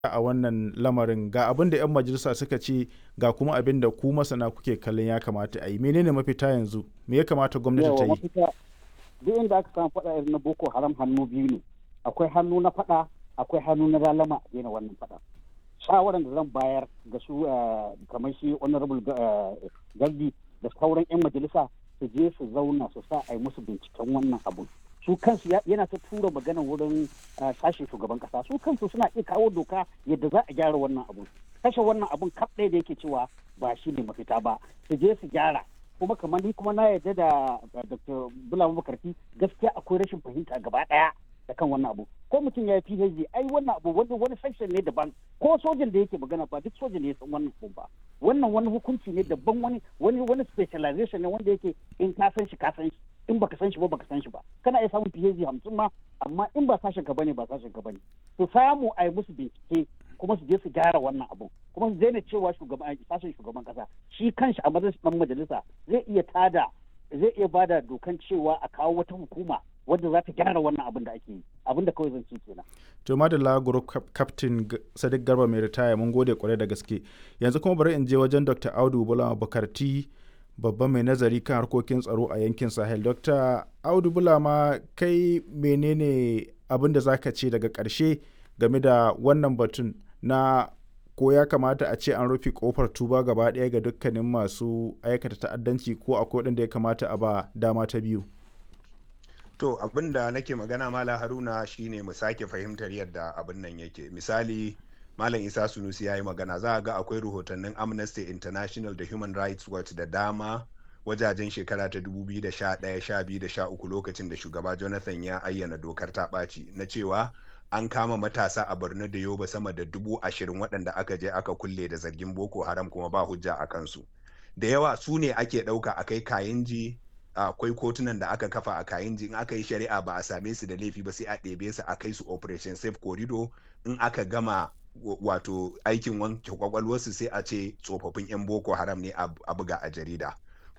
a wannan lamarin ga abin da 'yan majalisa suka ce ga kuma abin da ku masana kuke kallon ya kamata a yi menene mafita yanzu me ya kamata gwamnati ta yi duk inda aka samu faɗa irin na boko haram hannu biyu ne akwai hannu na faɗa akwai hannu na lalama a daina wannan faɗa shawaran da zan bayar ga su kamar shi honorable gardi da sauran 'yan majalisa su je su zauna su sa a yi musu binciken wannan abun su kansu yana ta tura magana wurin sashen shugaban kasa su kansu suna iya kawo doka yadda za a gyara wannan abun kashe wannan abun kaf ɗaya da yake cewa ba shi ne mafita ba su je su gyara kuma kamar ni kuma na yarda da dr bulama makarfi gaskiya akwai rashin fahimta gaba ɗaya da kan wannan abu ko mutum ya yi phd ai wannan abu wani wani section ne daban ko sojan da yake magana ba duk sojan ne ya san wannan abu ba wannan wani hukunci ne daban wani wani wani specialization ne wanda yake in ka san shi ka san shi in baka san shi ba baka san shi ba kana iya samun phd hamsin ma amma in ba sashen ka bane ba sashen ka bane to samu a yi musu bincike kuma su je su gyara wannan abu kuma su daina cewa shugaban sashen shugaban kasa shi kanshi a matsayin majalisa zai iya tada zai iya bada dokan cewa a kawo wata hukuma wadda za ta gyara wannan abin da ake yi abin da kawai zan ce kenan. to madalla group captain sadiq garba mai ritaya mun gode kwarai da gaske yanzu kuma bari in je wajen dr audu bulama bukarti babban mai nazari kan harkokin tsaro a yankin sahel dr audu bulama kai menene abin da zaka ce daga karshe game da wannan batun na ko ya kamata a ce an rufe kofar tuba gaba ɗaya ga dukkanin masu aikata ta'addanci ko akwai waɗanda ya kamata a ba dama ta biyu To abin da nake magana Malam Haruna shine mu sake fahimtar yadda abin nan yake. Misali Malam Isa Sunusi ya yi magana za a ga akwai rahotannin Amnesty International da Human Rights Watch da dama wajajen shekara ta 2011, 12 da 13 lokacin da shugaba Jonathan ya ayyana dokar ta ɓaci na cewa an kama matasa a Borno da Yoba sama da dubu ashirin waɗanda aka je aka kulle da zargin Boko Haram kuma ba hujja a kansu. Da yawa su ne ake ɗauka a kai kayanji akwai kotunan da aka kafa a kayan in aka yi shari'a ba a same su da laifi ba sai a ɗebe su a kai su operation safe corridor in aka gama wato aikin wanke kwakwalwarsu sai a ce tsofaffin 'yan boko haram ne a buga a jarida